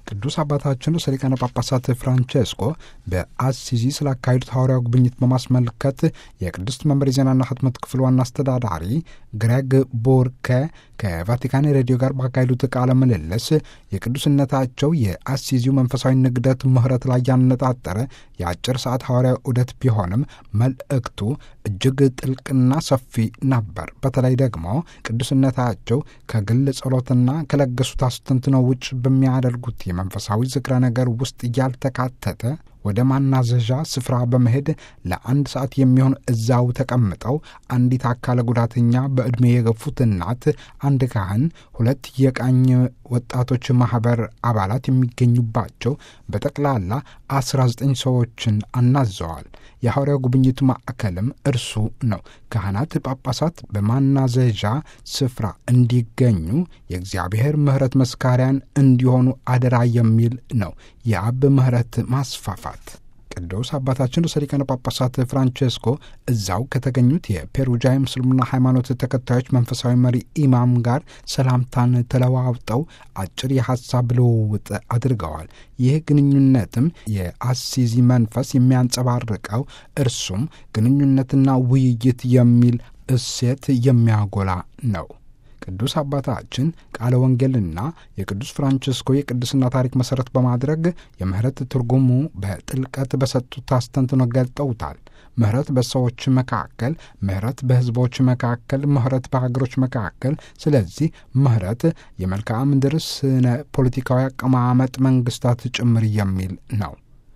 ቅዱስ አባታችን ርዕሰ ሊቃነ ጳጳሳት ፍራንቼስኮ በአሲዚ ስላካሄዱት ሐዋርያዊ ጉብኝት በማስመልከት የቅድስት መንበር የዜናና ህትመት ክፍል ዋና አስተዳዳሪ ግሬግ ቡርከ ከቫቲካን ሬዲዮ ጋር ባካሄዱት ቃለ ምልልስ የቅዱስነታቸው የአሲዚው መንፈሳዊ ንግደት ምህረት ላይ ያነጣጠረ የአጭር ሰዓት ሐዋርያዊ ዑደት ቢሆንም መልእክቱ እጅግ ጥልቅና ሰፊ ነበር። በተለይ ደግሞ ቅዱስነታቸው ከግል ጸሎትና ከለገሱት አስተንትነው ውጭ በሚያደርጉት የመንፈሳዊ ዝክረ ነገር ውስጥ ያልተካተተ ወደ ማናዘዣ ስፍራ በመሄድ ለአንድ ሰዓት የሚሆን እዛው ተቀምጠው አንዲት አካለ ጉዳተኛ በዕድሜ የገፉት እናት፣ አንድ ካህን፣ ሁለት የቃኝ ወጣቶች ማህበር አባላት የሚገኙባቸው በጠቅላላ 19 ሰዎችን አናዘዋል። የሐዋርያው ጉብኝቱ ማዕከልም እርሱ ነው። ካህናት፣ ጳጳሳት በማናዘዣ ስፍራ እንዲገኙ የእግዚአብሔር ምሕረት መስካሪያን እንዲሆኑ አደራ የሚል ነው። የአብ ምሕረት ማስፋፋት ቅዱስ አባታችን ርዕሰ ሊቃነ ጳጳሳት ፍራንቼስኮ እዛው ከተገኙት የፔሩጃ የምስልምና ሃይማኖት ተከታዮች መንፈሳዊ መሪ ኢማም ጋር ሰላምታን ተለዋውጠው አጭር የሐሳብ ልውውጥ አድርገዋል። ይህ ግንኙነትም የአሲዚ መንፈስ የሚያንጸባርቀው እርሱም ግንኙነትና ውይይት የሚል እሴት የሚያጎላ ነው። ቅዱስ አባታችን ቃለ ወንጌልና የቅዱስ ፍራንቺስኮ የቅድስና ታሪክ መሠረት በማድረግ የምህረት ትርጉሙ በጥልቀት በሰጡት አስተንትኖ ገልጠውታል። ምህረት በሰዎች መካከል፣ ምህረት በሕዝቦች መካከል፣ ምህረት በሀገሮች መካከል። ስለዚህ ምህረት የመልክዓ ምድር ስነ ፖለቲካዊ አቀማመጥ መንግስታት ጭምር የሚል ነው።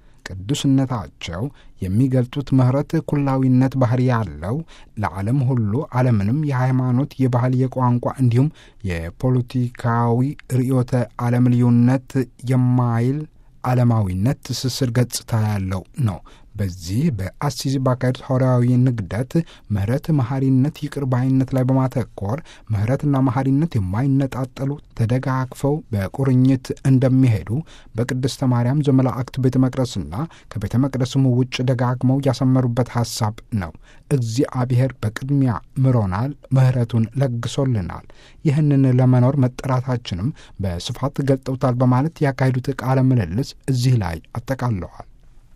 ቅዱስነታቸው የሚገልጡት ምህረት ኩላዊነት ባህሪ ያለው ለዓለም ሁሉ ዓለምንም የሃይማኖት፣ የባህል፣ የቋንቋ እንዲሁም የፖለቲካዊ ርዕዮተ ዓለም ልዩነት የማይል ዓለማዊነት ትስስር ገጽታ ያለው ነው። በዚህ በአሲዚ ባካሄዱት ሐዋርያዊ ንግደት ምህረት፣ መሐሪነት፣ ይቅር ባይነት ላይ በማተኮር ምህረትና መሐሪነት የማይነጣጠሉ ተደጋግፈው በቁርኝት እንደሚሄዱ በቅድስተ ማርያም ዘመላእክት ቤተ መቅደስና ከቤተ መቅደስም ውጭ ደጋግመው ያሰመሩበት ሐሳብ ነው። እግዚአብሔር በቅድሚያ ምሮናል፣ ምህረቱን ለግሶልናል። ይህንን ለመኖር መጠራታችንም በስፋት ገልጠውታል በማለት ያካሄዱት ቃለ ምልልስ እዚህ ላይ አጠቃለዋል።